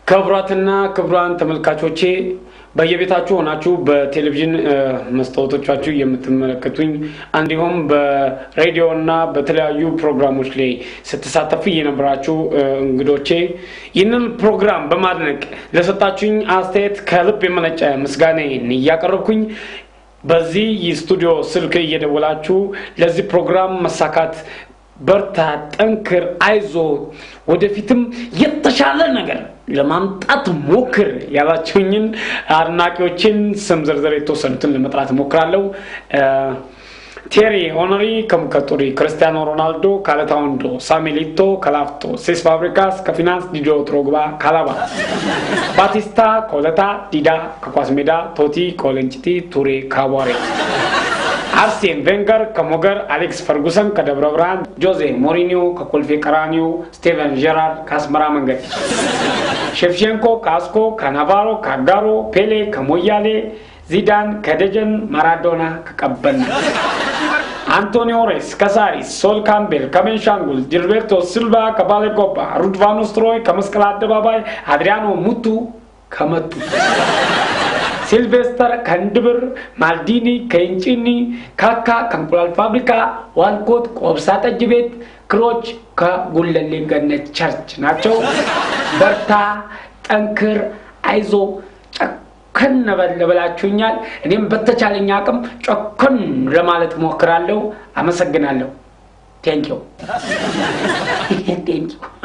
ክቡራትና ክቡራን ተመልካቾቼ በየቤታችሁ ሆናችሁ በቴሌቪዥን መስታወቶቻችሁ የምትመለከቱኝ እንዲሁም በሬዲዮ እና በተለያዩ ፕሮግራሞች ላይ ስትሳተፉ የነበራችሁ እንግዶቼ ይህንን ፕሮግራም በማድነቅ ለሰጣችሁኝ አስተያየት ከልብ የመነጨ ምስጋናዬን እያቀረብኩኝ በዚህ የስቱዲዮ ስልክ እየደወላችሁ ለዚህ ፕሮግራም መሳካት በርታ፣ ጠንክር፣ አይዞ ወደፊትም የተሻለ ነገር ለማምጣት ሞክር ያላችሁኝን አድናቂዎችን ስም ዝርዝር የተወሰኑትን ለመጥራት እሞክራለሁ። ቴሪ ኦነሪ ከሙከጡሪ፣ ክርስቲያኖ ሮናልዶ ካለታ ወንዶ፣ ሳሜሊቶ ከላፍቶ፣ ሴስ ፋብሪካስ ከፊናንስ፣ ዲጆ ትሮግባ ካላባ፣ ባቲስታ ከወለታ፣ ዲዳ ከኳስ ሜዳ፣ ቶቲ ከወለንጭቲ፣ ቱሬ ከአቧሬ አርሴን ቬንገር ከሞገር፣ አሌክስ ፈርጉሰን ከደብረ ብርሃን፣ ጆዜ ሞሪኒዮ ከኮልፌ ቀራኒዮ፣ ስቴቨን ጀራርድ ከአስመራ መንገድ፣ ሼፍቼንኮ ከአስኮ፣ ከናቫሮ ከአጋሮ፣ ፔሌ ከሞያሌ፣ ዚዳን ከደጀን፣ ማራዶና ከቀበና፣ አንቶኒዮ ሬስ ከሳሪስ፣ ሶል ካምቤል ከቤንሻንጉል፣ ጅልቤርቶ ሲልቫ ከባሌጎባ፣ ሩድቫኖስ ትሮይ ከመስቀል አደባባይ፣ አድሪያኖ ሙቱ ከመቱ ሲልቬስተር ከእንድብር፣ ማልዲኒ ከእንጭኒ፣ ካካ ከእንቁላል ፋብሪካ፣ ዋልኮት ከወብሳ ጠጅ ቤት፣ ክሮች ከጉለሌ ገነት ቸርች ናቸው። በርታ፣ ጠንክር፣ አይዞ ጨከን በል ብላችሁኛል። እኔም በተቻለኝ አቅም ጨከን ለማለት እሞክራለሁ። አመሰግናለሁ። ቴንኪው ቴንኪው